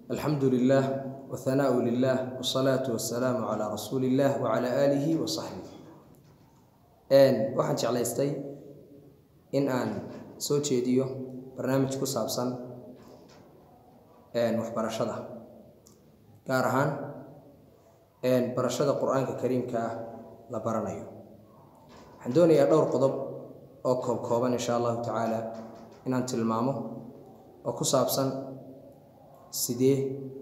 alxamdu lilah wahanaau lilah wsalaatu wasalaamu calaa rasuuli illah wacala aalihi wa saxbih waxaan jeclaystay in aan soo jeediyo barnaamij ku saabsan waxbarashada gaar ahaan barashada qur-aanka kariimka ah la baranayo waxaan doonayaa dhowr qodob oo koob kooban insha allahu tacaala inaan tilmaamo oo ku saabsan sidee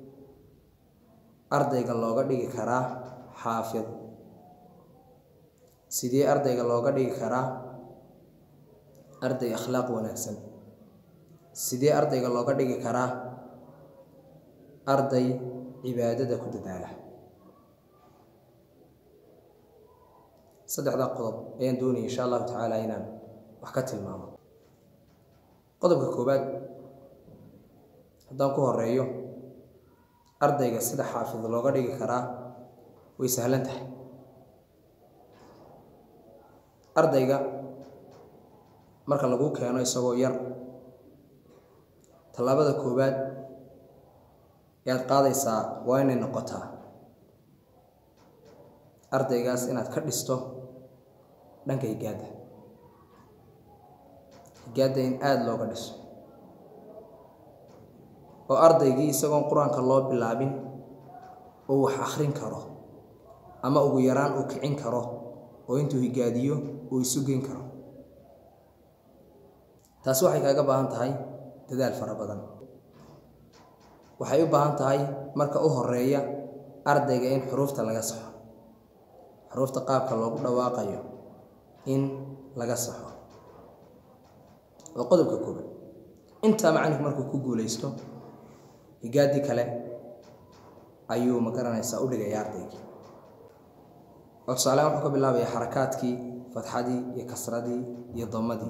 ardayga looga dhigi karaa xaafid sidee ardayga looga dhigi karaa arday akhlaaq wanaagsan sidee ardayga looga dhigi karaa arday cibaadada ku dadaala saddexdaa qodob ayaan doonaya insha allahu tacaala inaan wax ka tilmaamo qodobka koowaad haddaan ku horeeyo ardayga sida xaafid looga dhigi karaa way sahlan tahay ardayga marka lagu keeno isagoo yar tallaabada koowaad ayaad qaadaysaa waa inay noqotaa ardaygaas inaad ka dhisto dhanka higaadda higaadda in aada looga dhiso oo ardaygii isagoon qur-aanka loo bilaabin oo wax akhrin karo ama ugu yaraan uu kicin karo oo intuu higaadiyo uu isu geyn karo taasi waxay kaaga baahan tahay dadaal fara badan waxay u baahan tahay marka u horeeya ardayga in xuruufta laga saxo xuruufta qaabka loogu dhawaaqayo in laga saxo waa qodobka koobaad intaa macalinku markuu ku guulaysto higaadii kale ayuu ma garanaysaa u dhigaya ardaygii oo tusaalean wuxuu ka bilaabaya xarakaadkii fatxadii iyo kasradii iyo damadii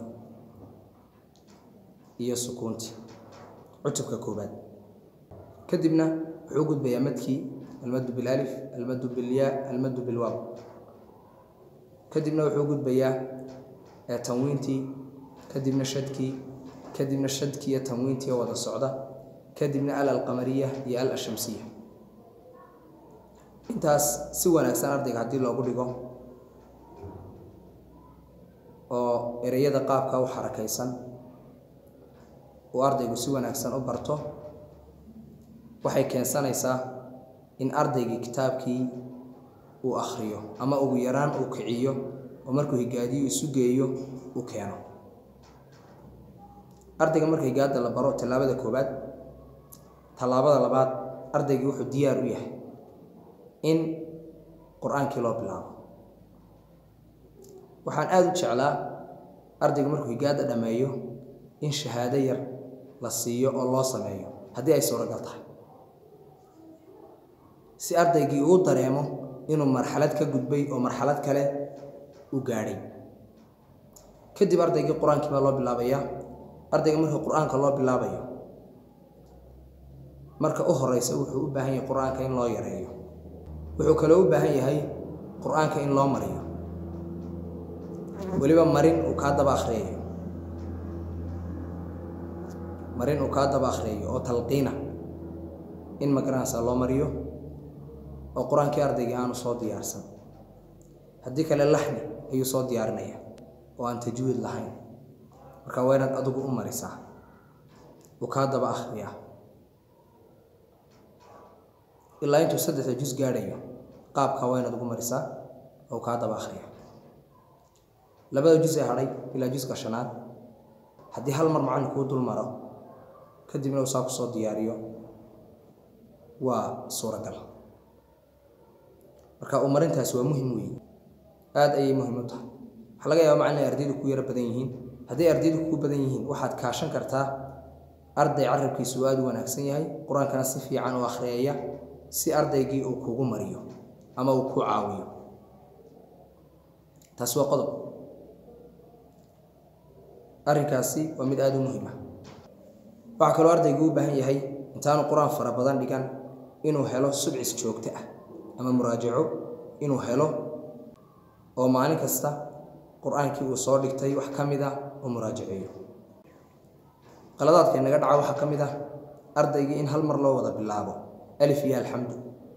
iyo sukuuntii cutubka koobaad kadibna wuxuu u gudbayaa madkii almadu bilalif almadu bilyaa almadu bilwaaw kadibna wuxuu u gudbayaa tanwiintii kadibna shadkii kadibna shadkii iyo tanwiintii oo wada socda kadibna al alqamariya iyo al ashamsiya intaas si wanaagsan ardayga haddii loogu dhigo oo ereyada qaabka u xarakaysan uu ardaygu si wanaagsan u barto waxay keensanaysaa in ardaygii kitaabkii uu akhriyo ama ugu yaraan uu kiciyo oo markuu higaadiyo isu geeyo uu keeno ardayga marka higaada la baro tallaabada koobaad tallaabada labaad ardaygii wuxuu diyaar u yahay in qur-aankii loo bilaabo waxaan aada u jeclaa ardaygu markuu higaada dhammeeyo in shahaado yar la siiyo oo loo sameeyo haddii ay suuragal tahay si ardaygii uu dareemo inuu marxalad ka gudbay oo marxalad kale u gaadhay kadib ardaygii qur-aankii baa loo bilaabayaa ardayga markii qur-aanka loo bilaabayo marka u horeysa wuxuu u baahan yahay qur-aanka in loo yareeyo wuxuu kaloo u baahan yahay qur-aanka in loo mariyo weliba marin uu kaa daba akhriyayo marin uu kaa daba akhriyayo oo talqiina in magaranaysa loo mariyo oo qur-aankii ardaygii aanu soo diyaarsan haddii kale laxni ayuu soo diyaarinaya oo aan tajwiid lahayn marka waa inaad adigu u marisaa uu kaa daba akhriyaa ilaa intuu saddexda jus gaadhayo qaabka waa inaad ugu marisaa oo kaa daba akhriya labada jus ee hadhay ilaa juska shanaad haddii hal mar macallinkuu dul maro kadibna uu saa kusoo diyaariyo waa suuragal marka uu marintaasi waa muhim weeye aada ayay muhim u tahay waxaa laga yaaba macalin ay ardaydu ku yaro badan yihiin hadday ardaydu kugu badan yihiin waxaad kaashan kartaa arday carabkiisu aada u wanaagsan yahay qur-aankana si fiican u akhriyeeya si ardaygii uu kugu mariyo ama uu ku caawiyo taasi waa qodob arrinkaasi waa mid aada u muhiim ah waxaa kaloo ardaygu u baahan yahay intaanu qur-aan fara badan dhigan inuu helo subcis joogto ah ama muraajaco inuu helo oo maalin kasta qur-aankii uu soo dhigtay wax ka mid ah oo muraajaceeyo qaladaadka inaga dhaca waxaa ka mid ah ardaygii in hal mar loo wada bilaabo alif iyo alxamdu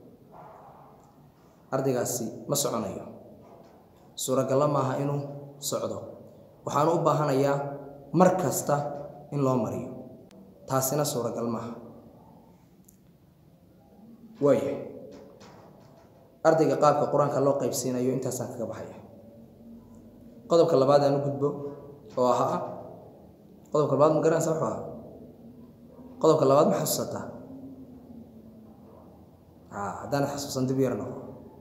ardaygaasi ma soconayo suuragallo maaha inuu socdo waxaanu u baahanayaa mar kasta in loo mariyo taasina suuragal maaha waayahay ardayga qaabka qur-aanka loo qaybsiinayo intaasaan kaga baxaya qodobka labaad aan u gudbo oo ahaa qodobka labaad ma garanaysa wuxuu ahaa qodobka labaad ma xasuusataa a haddaanad xasuusan dib yar noqo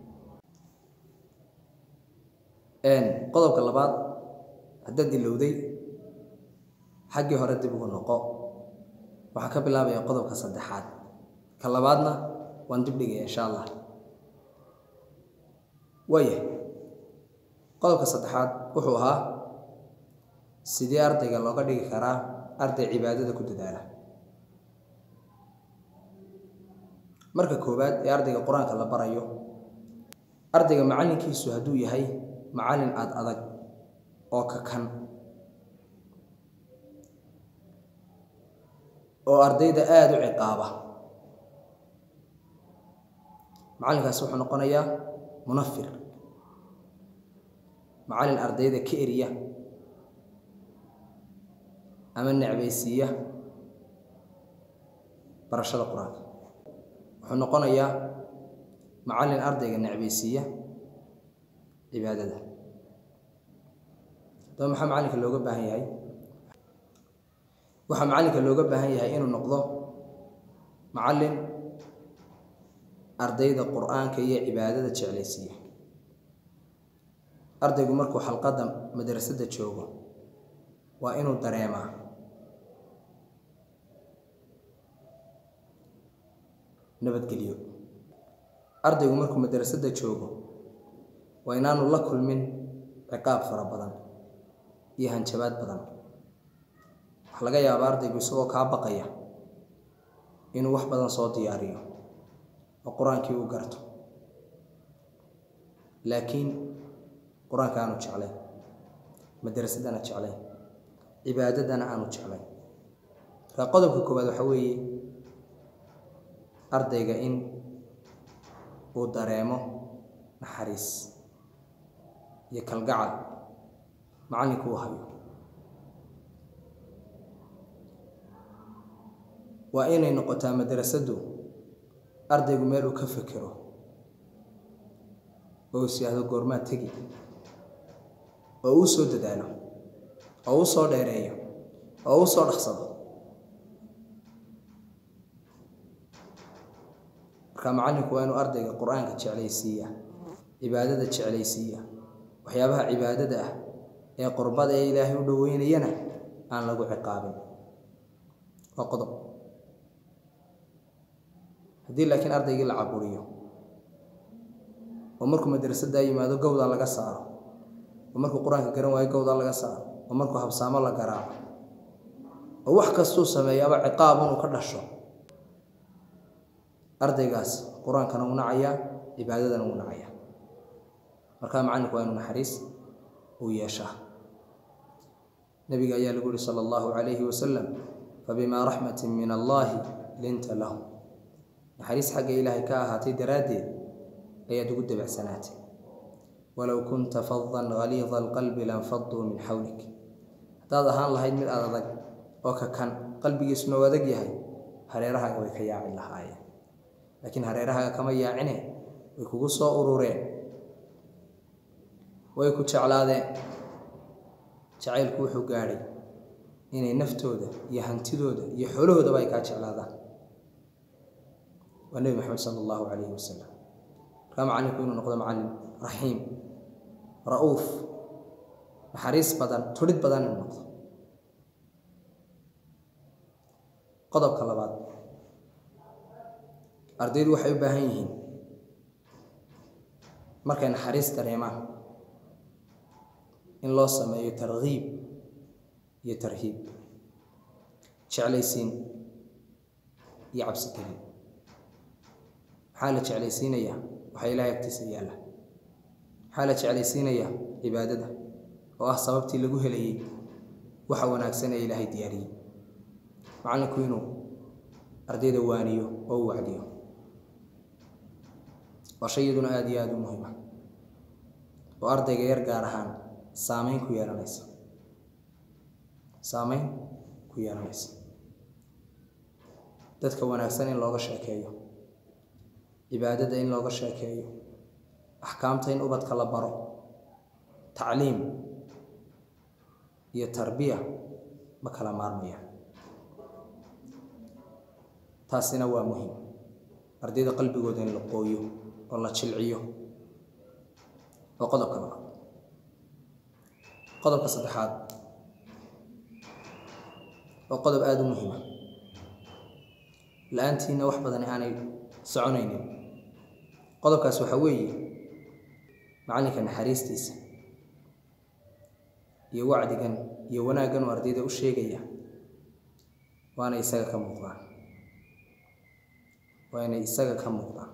qodobka labaad haddaad ilowday xaggii hore dib ugu noqo waxaa ka bilaabaya qodobka saddexaad ka labaadna waan dib dhigaya insha allah waayahay qodobka saddexaad wuxuu ahaa sidee ardayga looga dhigi karaa arday cibaadada ku dadaala marka koowaad ee ardayga qur-aanka la barayo ardayga macallinkiisu hadduu yahay macallin aada adag oo ka kan oo ardayda aada u ciqaaba macallinkaasi wuxuu noqonayaa munafir macallin ardayda ka eriya ama necbaysiiya barashada qur-aanka wuxuu noqonayaa macallin ardayga necbaysiiya cibaadada daba maxaa macallinka looga baahan yahay waxaa macallinka looga baahan yahay inuu noqdo macallin ardayda qur-aanka iyo cibaadada jeclaysiiya ardaygu markuu xalqadda madrasadda joogo waa inuu dareemaa nabadgelyo ardaygu markuu madrasadda joogo waa inaanu la kulmin ciqaab fara badan iyo hanjabaad badan waxaa laga yaabaa ardaygu isagoo kaa baqaya inuu wax badan soo diyaariyo oo qur-aankii uu garto laakiin qur-aanka aanu jeclayn madrasadana jeclayn cibaadadana aanu jeclayn markaa qodobka koowaad waxaa weeye ardayga in uu dareemo naxariis iyo kalgacal macallinku uu hayo waa inay noqotaa madrasaddu ardaygu meel uu ka fekero oo is yihahdo goormaa tegi oo uu soo dadaalo oo uu soo dheereeyo oo uu soo dhaqsado marka macallinku waa inuu ardayga qur-aanka jeclaysiiya cibaadada jeclaysiiya waxyaabaha cibaadada ah ee qurbada ee ilaahay u dhoweynayana aan lagu ciqaabin waa qodob haddii laakiin ardaygii la caburiyo oo markuu madrasaddaa yimaado gowdaa laga saaro oo markuu qur-aanka garan waayo gowdaa laga saaro oo markuu habsaamo la garaaco oo wax kastuu sameeyo aba ciqaab inuu ka dhasho ardaygaas qur-aankana uu nacayaa cibaadadana uu nacayaa markaa macallinku waa inuu naxariis uu yeeshaa nabiga ayaa lagu yihi sala allahu calayhi wasalam fabimaa raxmatin min allaahi linta lahu naxariis xagga ilaahay ka ahaatay daraaddeed ayaad ugu dabacsanaatay walow kunta fadan haliida alqalbi lanfaduu min xawlik haddaad ahaan lahayd mid aad adag oo ka kan qalbigiisuna u adag yahay hareerahaaga way ka yaaci lahaayeen laakiin hareerahaaga kama yaacine way kugu soo urureen way ku jeclaadeen jacaylku wuxuu gaadhay inay naftooda iyo hantidooda iyo xoolahoodaba ay kaa jeclaadaan waa nebi maxamed sala allahu calayhi wasalam markaa macallinku inuu noqdo macallin raxiim ra-uuf naxariis badan tudhid badan inuu noqdo qodobka labaad ardaydu waxay u baahan yihiin markay naxariis dareemaan in loo sameeyo tarkiib iyo tarhiib jeclaysiin iyo cabsigelin maxaa la jeclaysiinayaa waxaa ilaahay agtiisa yaalla maxaa la jeclaysiinayaa cibaadada oo ah sababtii lagu helayey waxa wanaagsan ee ilaahay diyaariyey macallinku inuu ardayda waaniyo oo u wacdiyo waa shay iyaduna aada iyo aada u muhiima oo ardayga yar gaar ahaan saameyn ku yeelanaysa saameyn ku yeelanaysa dadka wanaagsan in looga sheekeeyo cibaadada in looga sheekeeyo axkaamta in ubadka la baro tacliim iyo tarbiya ma kala maarmaya taasina waa muhiim ardayda qalbigooda in la qooyo oo la jilciyo waa qodobka labaad qodobka saddexaad waa qodob aada u muhiima la-aantiina wax badani aanay soconaynin qodobkaas waxaa weeye macallinka naxariistiisa iyo wacdigan iyo wanaaggan uu ardayda u sheegaya waana isaga ka muuqdaan waa inay isaga ka muuqdaan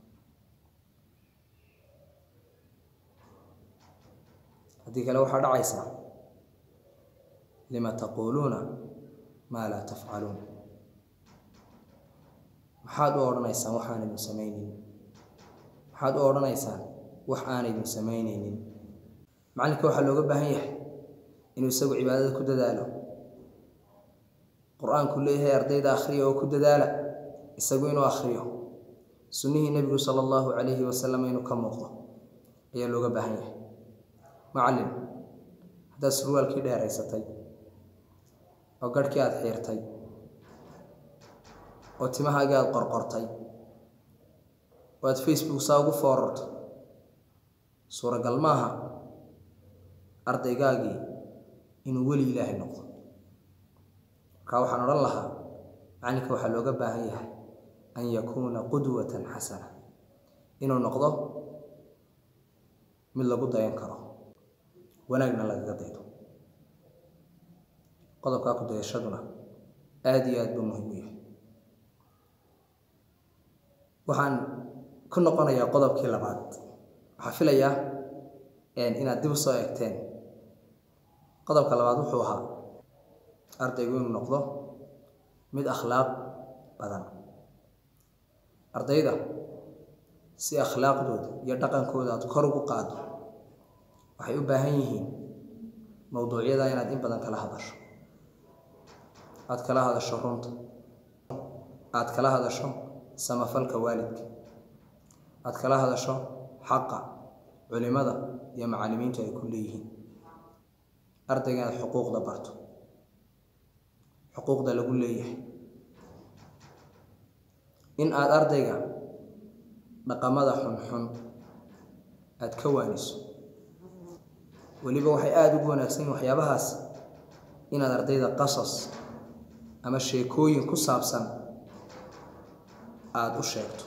haddii kale waxaa dhacaysaa lima taquuluuna maa laa tafcaluun maxaad u odhanaysaan wax aanaydun samaynaynin maxaad u odhanaysaan wax aanaydun samaynaynin macallinka waxaa looga baahan yahay inuu isagu cibaadada ku dadaalo qur-aanku leeyahay ardayda akhriya oo ku dadaala isagu inuu akhriyo sunnihii nebigu sala allahu calayhi wasalam inuu ka muuqdo ayaa looga baahan yahay macallin haddaad surwaalkii dheeraysatay oo garhkii aada xiirtay oo timahaagii aada qorqortay oo aada facebook saa ugu foorarto suuragal maaha ardaygaagii inuu weli ilaahay noqdo markaa waxaan odhan lahaa macallinka waxaa looga baahan yahay an yakuuna qudwatan xasana inuu noqdo mid lagu dayan karo wanaagna lagaga daydo qodobkaa ku dayashaduna aada iyo aada buu muhiim u yahay waxaan ku noqonayaa qodobkii labaad waxaa filayaa inaad dib u soo eegteen qodobka labaad wuxuu ahaa ardaygu inuu noqdo mid akhlaaq badan ardayda si akhlaaqdooda iyo dhaqankooda aada kor ugu qaado waxay u baahan yihiin mowduucyada inaad in badan kala hadasho aada kala hadasho runta aada kala hadasho samafalka waalidka aada kala hadasho xaqa culimada iyo macallimiintu ay ku leeyihiin ardayga inaad xuquuqda barto xuquuqda lagu leeyahay in aada ardayga dhaqamada xunxun aada ka waaniso weliba waxay aada ugu wanaagsan yihin waxyaabahaas inaad ardayda qasas ama sheekooyin ku saabsan aada u sheegto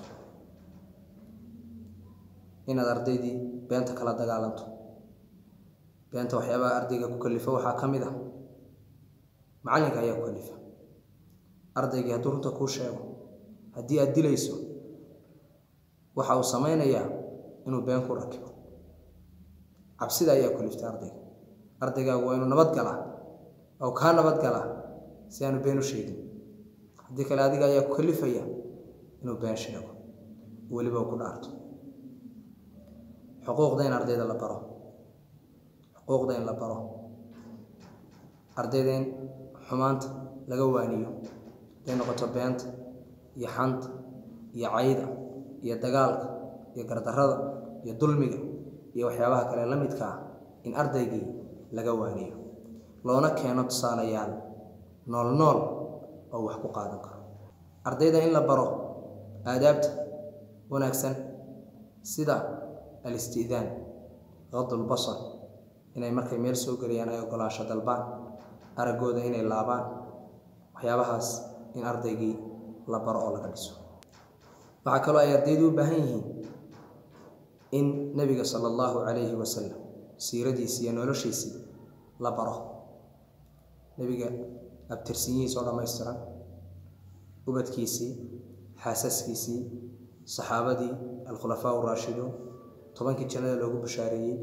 inaad ardaydii beenta kala dagaalanto beenta waxyaabaha ardayga ku kalifa waxaa ka mid ah macallinka ayaa ku kalifa ardaygii hadduu runta kuu sheego haddii aada dilayso waxa uu samaynayaa inuu been ku rakibo cabsida ayaa kuliftay ardayga ardaygaagu waa inuu nabad galaa oo kaa nabad galaa si aanu been u sheegin haddii kale adiga ayaa ku kalifaya inuu been sheego weliba uu ku dhaarto xuquuqda in ardayda la baro xuquuqda in la baro ardayda in xumaanta laga waaniyo haday noqoto beenta iyo xanta iyo cayda iyo dagaalka iyo gardarrada iyo dulmiga iyo waxyaabaha kale la midka ah in ardaygii laga waaniyo loona keeno tusaalayaal nool nool oo wax ku qaadan karo ardayda in la baro aadaabta wanaagsan sida alisti'daan qadulbasar inay markay meel soo geliyaan ay ogolaansho dalbaan araggooda inay laabaan waxyaabahaas in ardaygii la baro oo laga dhiso waxaa kaloo ay ardaydu u baahan yihiin in nebiga sala allahu calayhi wasalam siiradiisii iyo noloshiisii la baro nebiga abtirsinyihiis oo dhammaystiran ubadkiisii xaasaskiisii saxaabadii alkhulafaa uraashiduun tobankii jannada loogu bashaareeyey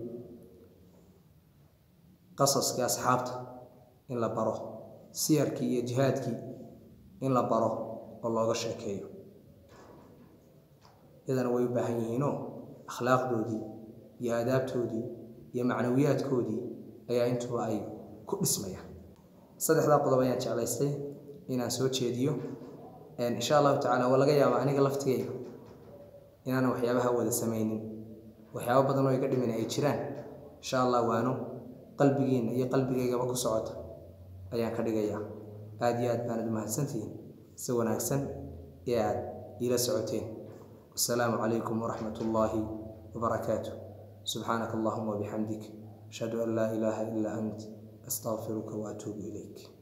qasaskii asxaabta in la baro siyarkii iyo jihaadkii in la baro oo looga sheekeeyo iyadana way u baahan yihiinoo akhlaaqdoodii iyo aadaabtoodii iyo macnawiyaadkoodii ayaa intuba ay ku dhismayaan saddexdaa qodob ayaan jeclaystay inaan soo jeediyo insha allahu tacala waa laga yaabaa aniga laftigeyga inaanan waxyaabaha wada samaynin waxyaabo badan oo iga dhimin ay jiraan insha allah waano qalbigiinna iyo qalbigaygaba ku socota ayaan ka dhigayaa aada iyo aad baanad umahadsantihiin si wanaagsan ee aad iila socoteen wasalaamu calaykum waraxmat ullaahi wabarakaatu subxaanaka allahuma wabixamdik ashhadu an laa ilaaha ilaa ant astaqfiruka waatuubu ilayk